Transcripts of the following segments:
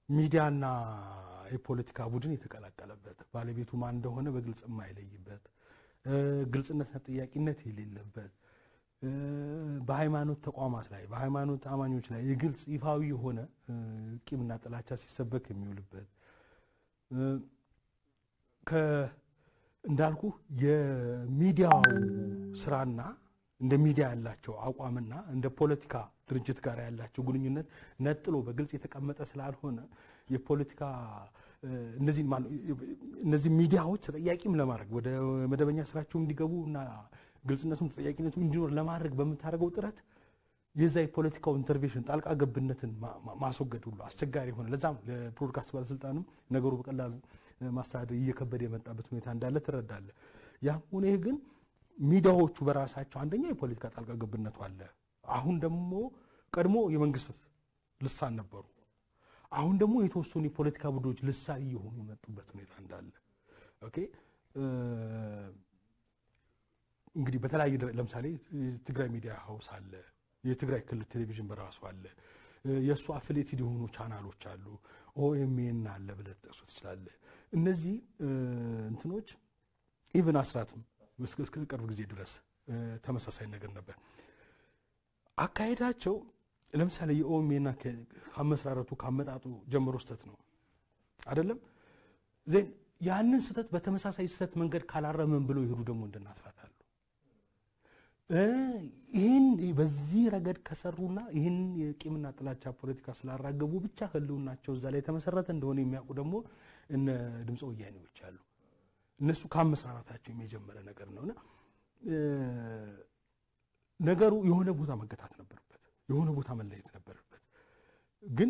ሚዲያና የፖለቲካ ቡድን የተቀላቀለበት ባለቤቱ ማን እንደሆነ በግልጽ የማይለይበት ግልጽነትና ጥያቄነት የሌለበት በሃይማኖት ተቋማት ላይ በሃይማኖት አማኞች ላይ የግልጽ ይፋዊ የሆነ ቂምና ጥላቻ ሲሰበክ የሚውልበት እንዳልኩ የሚዲያው ስራና እንደ ሚዲያ ያላቸው አቋምና እንደ ፖለቲካ ድርጅት ጋር ያላቸው ግንኙነት ነጥሎ በግልጽ የተቀመጠ ስላልሆነ የፖለቲካ እነዚህ ሚዲያዎች ተጠያቂም ለማድረግ ወደ መደበኛ ስራቸው እንዲገቡ እና ግልጽነቱም ተጠያቂነቱም እንዲኖር ለማድረግ በምታደርገው ጥረት የዛ የፖለቲካው ኢንተርቬንሽን ጣልቃ ገብነትን ማስወገድ ሁሉ አስቸጋሪ የሆነ ለዛም ለብሮድካስት ባለስልጣንም ነገሩ በቀላሉ ማስተዳደር እየከበደ የመጣበት ሁኔታ እንዳለ ትረዳለ። ያም ሆነ ይህ ግን ሚዲያዎቹ በራሳቸው አንደኛ የፖለቲካ ጣልቃ ገብነቱ አለ። አሁን ደግሞ ቀድሞ የመንግስት ልሳን ነበሩ። አሁን ደግሞ የተወሰኑ የፖለቲካ ቡድኖች ልሳን እየሆኑ የመጡበት ሁኔታ እንዳለ ኦኬ እንግዲህ በተለያዩ ለምሳሌ የትግራይ ሚዲያ ሀውስ አለ፣ የትግራይ ክልል ቴሌቪዥን በራሱ አለ፣ የእሱ አፍሌትድ የሆኑ ቻናሎች አሉ፣ ኦኤምኤን አለ ብለህ ትጠቅሱ ትችላለህ። እነዚህ እንትኖች ኢቨን አስራትም እስከ ቅርብ ጊዜ ድረስ ተመሳሳይ ነገር ነበር አካሄዳቸው። ለምሳሌ የኦኤምኤን ከመሰራረቱ ካመጣጡ ጀምሮ ስህተት ነው አይደለም ዜን ያንን ስህተት በተመሳሳይ ስህተት መንገድ ካላረመን ብለው ይሄዱ ደግሞ እንደናስራት አሉ። ይህን በዚህ ረገድ ከሰሩና ይህን የቂምና ጥላቻ ፖለቲካ ስላራገቡ ብቻ ህልውናቸው እዛ ላይ የተመሰረተ እንደሆነ የሚያውቁ ደግሞ እነ ድምፀ ወያኔዎች አሉ። እነሱ ከአመሰራረታቸው የጀመረ ነገር ነውና ነገሩ የሆነ ቦታ መገታት ነበረበት፣ የሆነ ቦታ መለየት ነበረበት። ግን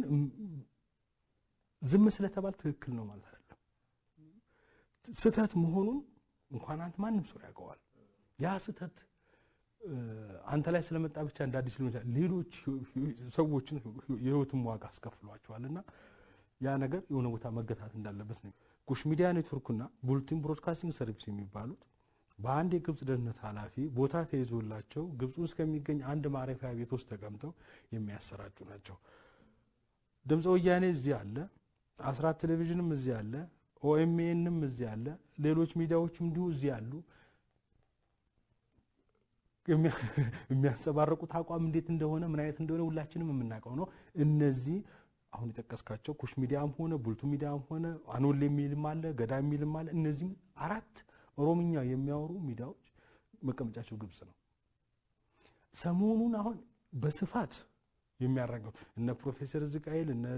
ዝም ስለተባል ትክክል ነው ማለት አይደለም። ስህተት መሆኑን እንኳን አንተ ማንም ሰው ያውቀዋል። ያ ስህተት አንተ ላይ ስለመጣ ብቻ እንደ አዲስ ሊሆን ይችላል። ሌሎች ሰዎችን የህይወትም ዋጋ አስከፍሏቸዋልና ያ ነገር የሆነ ቦታ መገታት እንዳለበት ነው። ኩሽ ሚዲያ ኔትወርክና ቡልቲን ብሮድካስቲንግ ሰርቪስ የሚባሉት በአንድ የግብፅ ደህንነት ኃላፊ ቦታ ተይዞላቸው ግብፅ ውስጥ ከሚገኝ አንድ ማረፊያ ቤት ውስጥ ተቀምጠው የሚያሰራጩ ናቸው። ድምፀ ወያኔ እዚህ አለ፣ አስራት ቴሌቪዥንም እዚህ አለ፣ ኦኤምኤንም እዚህ አለ፣ ሌሎች ሚዲያዎችም እንዲሁ እዚህ አሉ። የሚያንጸባረቁት አቋም እንዴት እንደሆነ ምን አይነት እንደሆነ ሁላችንም የምናውቀው ነው። እነዚህ አሁን የጠቀስካቸው ኩሽ ሚዲያም ሆነ ቡልቱ ሚዲያም ሆነ አኖል የሚልም አለ፣ ገዳ የሚልም አለ። እነዚህም አራት ኦሮምኛ የሚያወሩ ሚዲያዎች መቀመጫቸው ግብፅ ነው። ሰሞኑን አሁን በስፋት የሚያራገው እነ ፕሮፌሰር ዝቃኤል እነ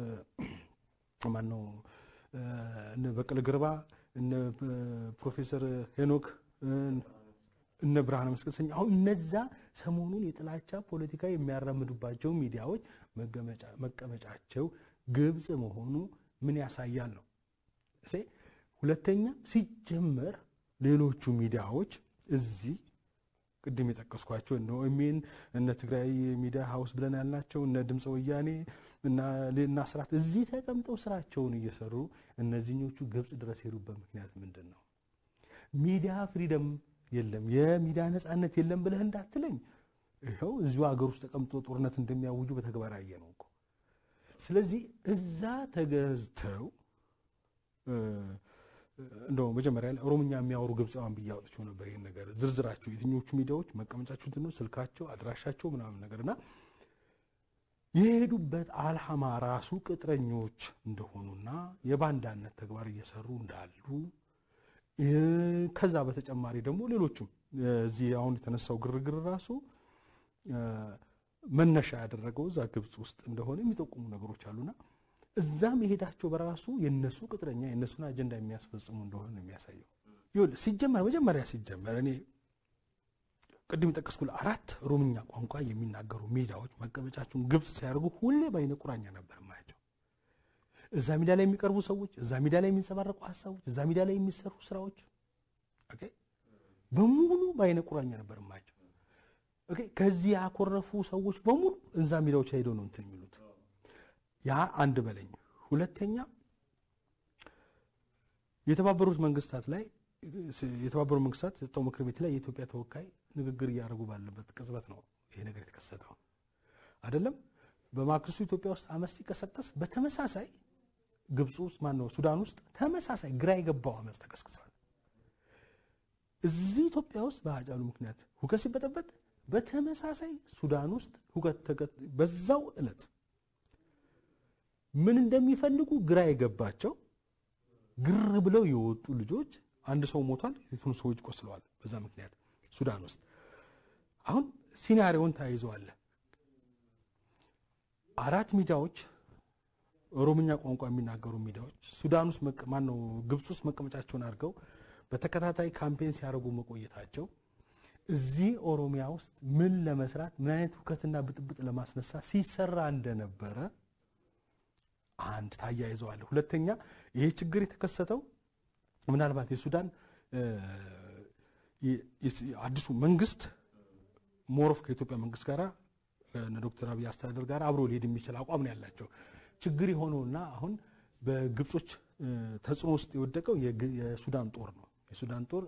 ማነው እነ በቀለ ገርባ እነ ፕሮፌሰር ሄኖክ እነ ብርሃነ መስቀል ሰኝ አሁን እነዛ ሰሞኑን የጥላቻ ፖለቲካ የሚያራምዱባቸው ሚዲያዎች መቀመጫቸው ግብፅ መሆኑ ምን ያሳያል ነው። ሁለተኛ ሲጀመር ሌሎቹ ሚዲያዎች እዚህ ቅድም የጠቀስኳቸው እነ ኦኤምኤን እነ ትግራይ ሚዲያ ሀውስ ብለን ያልናቸው እነ ድምፀ ወያኔ እና ስርዓት እዚህ ተቀምጠው ስራቸውን እየሰሩ እነዚህኞቹ ግብፅ ድረስ ሄዱበት ምክንያት ምንድን ነው? ሚዲያ ፍሪደም የለም የሚዲያ ነፃነት የለም ብለህ እንዳትለኝ፣ ይኸው እዚሁ ሀገር ውስጥ ተቀምጦ ጦርነት እንደሚያውጁ በተግባር ያየ ነው እኮ። ስለዚህ እዛ ተገዝተው እንደው መጀመሪያ ላይ ኦሮምኛ የሚያወሩ ግብፃውያን ብዬ አውጥቼው ነበር። ይህን ነገር ዝርዝራቸው የትኞቹ ሚዲያዎች መቀመጫቸው እንትን ነው፣ ስልካቸው፣ አድራሻቸው ምናምን ነገር እና የሄዱበት አልሃማ ራሱ ቅጥረኞች እንደሆኑና የባንዳነት ተግባር እየሰሩ እንዳሉ ከዛ በተጨማሪ ደግሞ ሌሎችም እዚህ አሁን የተነሳው ግርግር ራሱ መነሻ ያደረገው እዛ ግብፅ ውስጥ እንደሆነ የሚጠቁሙ ነገሮች አሉና እዛ መሄዳቸው በራሱ የነሱ ቅጥረኛ የነሱን አጀንዳ የሚያስፈጽሙ እንደሆነ ነው የሚያሳየው። ይኸውልህ ሲጀመር መጀመሪያ ሲጀመር እኔ ቅድም የጠቀስኩልህ አራት ኦሮምኛ ቋንቋ የሚናገሩ ሚዲያዎች መቀመጫቸውን ግብፅ ሲያደርጉ ሁሌ በአይነ ቁራኛ ነበር ማያቸው። እዛ ሚዲያ ላይ የሚቀርቡ ሰዎች፣ እዛ ሚዲያ ላይ የሚንጸባረቁ ሀሳቦች፣ እዛ ሚዲያ ላይ የሚሰሩ ስራዎች ኦኬ በሙሉ በአይነ ቁራኛ ነበር ማያቸው። ኦኬ ከዚህ ያኮረፉ ሰዎች በሙሉ እዛ ሚዲያዎች ሄደው ነው እንትን የሚሉት። ያ አንድ በለኝ። ሁለተኛ የተባበሩት መንግስታት ላይ የተባበሩት መንግስታት የጸጥታው ምክር ቤት ላይ የኢትዮጵያ ተወካይ ንግግር እያደረጉ ባለበት ቅጽበት ነው ይሄ ነገር የተከሰተው አይደለም። በማግስቱ ኢትዮጵያ ውስጥ አመፅ ሲቀሰቀስ በተመሳሳይ ግብፅ ውስጥ ማን ነው ሱዳን ውስጥ ተመሳሳይ ግራ የገባው አመፅ ተቀስቅሰዋል። እዚህ ኢትዮጵያ ውስጥ በሀጫሉ ምክንያት ሁከት ሲበጠበጥ በተመሳሳይ ሱዳን ውስጥ ሁከት በዛው ዕለት ምን እንደሚፈልጉ ግራ የገባቸው ግር ብለው የወጡ ልጆች አንድ ሰው ሞቷል፣ የቱን ሰዎች ቆስለዋል። በዛ ምክንያት ሱዳን ውስጥ አሁን ሲናሪዮን ተያይዘዋል። አራት ሚዲያዎች ኦሮምኛ ቋንቋ የሚናገሩ ሚዲያዎች ሱዳን ውስጥ ማነው ግብፅ ውስጥ መቀመጫቸውን አድርገው በተከታታይ ካምፔን ሲያደርጉ መቆየታቸው እዚህ ኦሮሚያ ውስጥ ምን ለመስራት ምን አይነት ሁከትና ብጥብጥ ለማስነሳት ሲሰራ እንደነበረ አንድ ታያይዘዋል። ሁለተኛ ይሄ ችግር የተከሰተው ምናልባት የሱዳን አዲሱ መንግስት ሞሮፍ ከኢትዮጵያ መንግስት ጋር ዶክተር አብይ አስተዳደር ጋር አብሮ ሊሄድ የሚችል አቋም ነው ያላቸው። ችግር የሆነውና አሁን በግብጾች ተጽዕኖ ውስጥ የወደቀው የሱዳን ጦር ነው። የሱዳን ጦር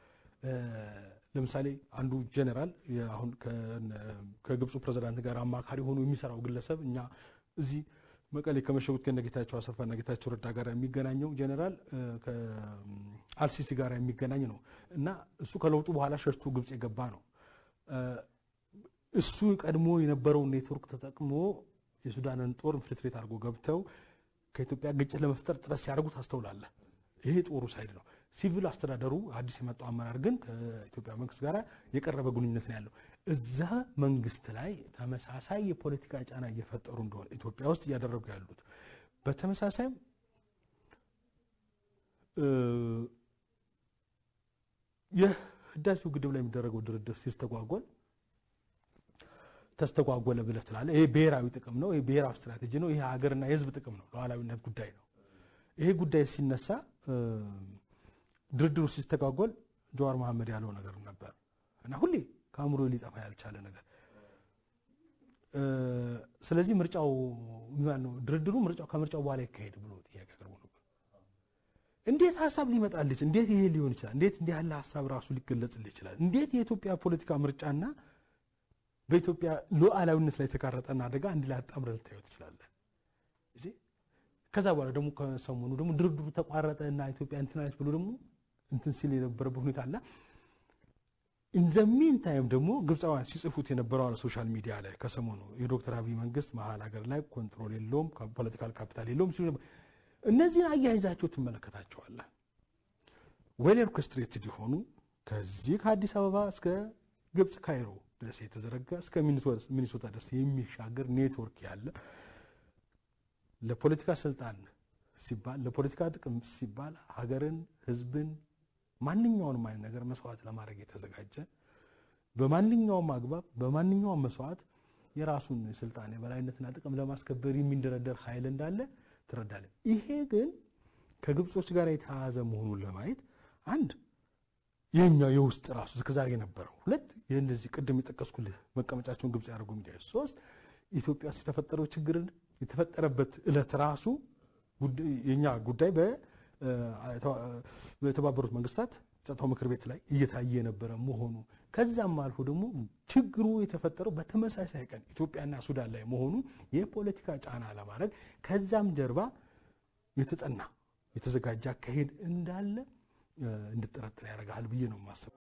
ለምሳሌ አንዱ ጀኔራል አሁን ከግብፁ ፕሬዚዳንት ጋር አማካሪ ሆኖ የሚሰራው ግለሰብ እኛ እዚህ መቀሌ ከመሸጉት ከነ ጌታቸው አሰፋና ጌታቸው ረዳ ጋር የሚገናኘው ጀኔራል ከአልሲሲ ጋር የሚገናኝ ነው እና እሱ ከለውጡ በኋላ ሸሽቶ ግብፅ የገባ ነው። እሱ ቀድሞ የነበረውን ኔትወርክ ተጠቅሞ የሱዳንን ጦር ኢንፊልትሬት አድርጎ ገብተው ከኢትዮጵያ ግጭት ለመፍጠር ጥረት ሲያደርጉ ታስተውላለህ። ይሄ ጦሩ ሳይድ ነው። ሲቪል አስተዳደሩ አዲስ የመጣው አመራር ግን ከኢትዮጵያ መንግስት ጋር የቀረበ ግንኙነት ነው ያለው። እዛ መንግስት ላይ ተመሳሳይ የፖለቲካ ጫና እየፈጠሩ እንደሆነ ኢትዮጵያ ውስጥ እያደረጉ ያሉት በተመሳሳይም የህዳሴው ግድብ ላይ የሚደረገው ድርድር ሲስተጓጎል ተስተጓጎለ ብለህ ትላለህ። ይሄ ብሔራዊ ጥቅም ነው፣ ይሄ ብሔራዊ ስትራቴጂ ነው፣ ይሄ ሀገርና የህዝብ ጥቅም ነው፣ ሉዓላዊነት ጉዳይ ነው። ይሄ ጉዳይ ሲነሳ ድርድሩ ሲስተጓጎል ጀዋር መሐመድ ያለው ነገር ነበር እና ሁሌ ከአእምሮ ሊጠፋ ያልቻለ ነገር። ስለዚህ ምርጫው ነው ድርድሩ ምርጫው ከምርጫው በኋላ ይካሄድ ብሎ ጥያቄ አቅርቦ ነበር። እንዴት ሀሳብ ሊመጣልች እንዴት ይሄ ሊሆን ይችላል? እንዴት እንዲህ ያለ ሀሳብ ራሱ ሊገለጽልህ ይችላል? እንዴት የኢትዮጵያ ፖለቲካ ምርጫና በኢትዮጵያ ሉዓላዊነት ላይ የተጋረጠና አደጋ አንድ ላይ አጣምረህ ልታየው ትችላለህ። ከዛ በኋላ ደግሞ ከሰሞኑ ደግሞ ድርድሩ ተቋረጠ እና ኢትዮጵያ እንትን አለች ብሎ ደግሞ እንትን ሲል የነበረበት ሁኔታ አለ። ኢንዘሚን ታይም ደግሞ ግብፃውያን ሲጽፉት የነበረው ሶሻል ሚዲያ ላይ ከሰሞኑ የዶክተር አብይ መንግስት መሀል ሀገር ላይ ኮንትሮል የለውም፣ ፖለቲካል ካፒታል የለውም ሲሉ ነበር። እነዚህን አያይዛቸው ትመለከታቸዋለህ። ዌል ኦርኬስትሬትድ የሆኑ ከዚህ ከአዲስ አበባ እስከ ግብፅ ካይሮ ድረስ የተዘረጋ እስከ ሚኒሶታ ድረስ የሚሻገር ኔትወርክ ያለ ለፖለቲካ ስልጣን ሲባል ለፖለቲካ ጥቅም ሲባል ሀገርን፣ ህዝብን ማንኛውንም አይነት ነገር መስዋዕት ለማድረግ የተዘጋጀ በማንኛውም አግባብ በማንኛውም መስዋዕት የራሱን ስልጣን የበላይነትና ጥቅም ለማስከበር የሚንደረደር ኃይል እንዳለ ትረዳለን። ይሄ ግን ከግብጾች ጋር የተያያዘ መሆኑን ለማየት አንድ የኛው የውስጥ ራሱ እስከዛሬ የነበረው ሁለት እንደዚህ ቅድም የጠቀስኩልህ መቀመጫቸውን ግብጽ ያደርጉ ሚዲያ ሶስት ኢትዮጵያ ውስጥ የተፈጠረው ችግርን የተፈጠረበት እለት ራሱ የኛ ጉዳይ በተባበሩት መንግስታት ጸጥታው ምክር ቤት ላይ እየታየ የነበረ መሆኑ ከዛም አልፎ ደግሞ ችግሩ የተፈጠረው በተመሳሳይ ቀን ኢትዮጵያና ሱዳን ላይ መሆኑ የፖለቲካ ጫና ለማድረግ ከዛም ጀርባ የተጠና የተዘጋጀ አካሄድ እንዳለ እንድጠረጥር ያደርግሃል ብዬ ነው የማስበው።